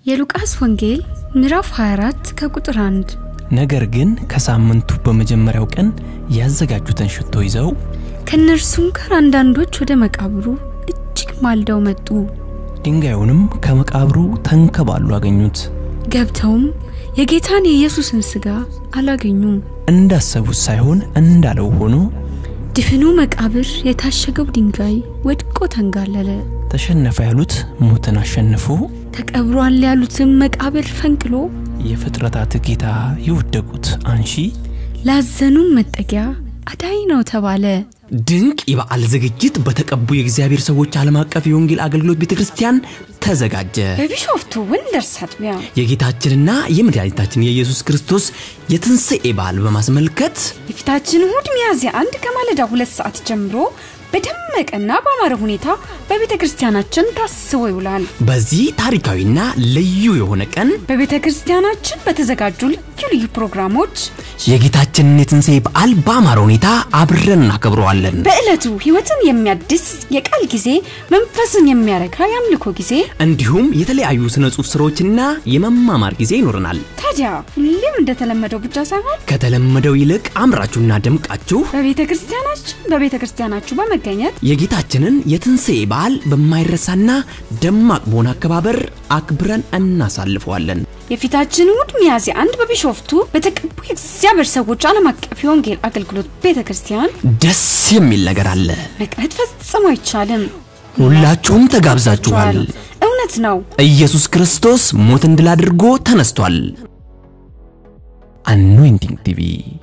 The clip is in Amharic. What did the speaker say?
የሉቃስ ወንጌል ምዕራፍ 24 ከቁጥር 1 ነገር ግን ከሳምንቱ በመጀመሪያው ቀን ያዘጋጁትን ሽቶ ይዘው ከእነርሱም ጋር አንዳንዶች ወደ መቃብሩ እጅግ ማልደው መጡ። ድንጋዩንም ከመቃብሩ ተንከባሉ አገኙት። ገብተውም የጌታን የኢየሱስን ሥጋ አላገኙም። እንዳሰቡት ሳይሆን እንዳለው ሆኖ ድፍኑ መቃብር የታሸገው ድንጋይ ወድቆ ተንጋለለ። ተሸነፈ ያሉት ሞትን አሸንፎ ተቀብሯል ያሉትም መቃብር ፈንቅሎ የፍጥረታት ጌታ የወደቁት አንሺ ላዘኑም መጠጊያ አዳኝ ነው ተባለ። ድንቅ የበዓል ዝግጅት በተቀቡ የእግዚአብሔር ሰዎች ዓለም አቀፍ የወንጌል አገልግሎት ቤተ ክርስቲያን ተዘጋጀ። በቢሾፍቱ ወንደርስ አጥቢያ የጌታችንና የመድኃኒታችን የኢየሱስ ክርስቶስ የትንሣኤ በዓል በማስመልከት የፊታችን እሁድ ሚያዝያ አንድ ከማለዳ ሁለት ሰዓት ጀምሮ በደመቀና በአማረ ሁኔታ በቤተ ክርስቲያናችን ታስቦ ይውላል። በዚህ ታሪካዊና ልዩ የሆነ ቀን በቤተ ክርስቲያናችን በተዘጋጁ ልዩ ልዩ ፕሮግራሞች የጌታችንን የትንሣኤ በዓል በአማረ ሁኔታ አብረን እናከብረዋለን። በዕለቱ ሕይወትን የሚያድስ የቃል ጊዜ፣ መንፈስን የሚያረካ የአምልኮ ጊዜ፣ እንዲሁም የተለያዩ ስነ ጽሑፍ ስራዎችና የመማማር ጊዜ ይኖረናል። ታዲያ ሁሌም እንደተለመደው ብቻ ሳይሆን ከተለመደው ይልቅ አምራችሁና ደምቃችሁ በቤተ ክርስቲያናችን በቤተ ክርስቲያናችሁ በመገኘት የጌታችንን የትንሣኤ በዓል በማይረሳና ደማቅ በሆነ አከባበር አክብረን እናሳልፈዋለን። የፊታችን እሁድ ሚያዝያ አንድ በቢሾፍቱ በተቀቡ የእግዚአብሔር ሰዎች ዓለም አቀፍ የወንጌል አገልግሎት ቤተ ክርስቲያን ደስ የሚል ነገር አለ። መቅረት ፈጽሞ አይቻልም። ሁላችሁም ተጋብዛችኋል። እውነት ነው። ኢየሱስ ክርስቶስ ሞትን ድል አድርጎ ተነስቷል። አኖይንቲንግ ቲቪ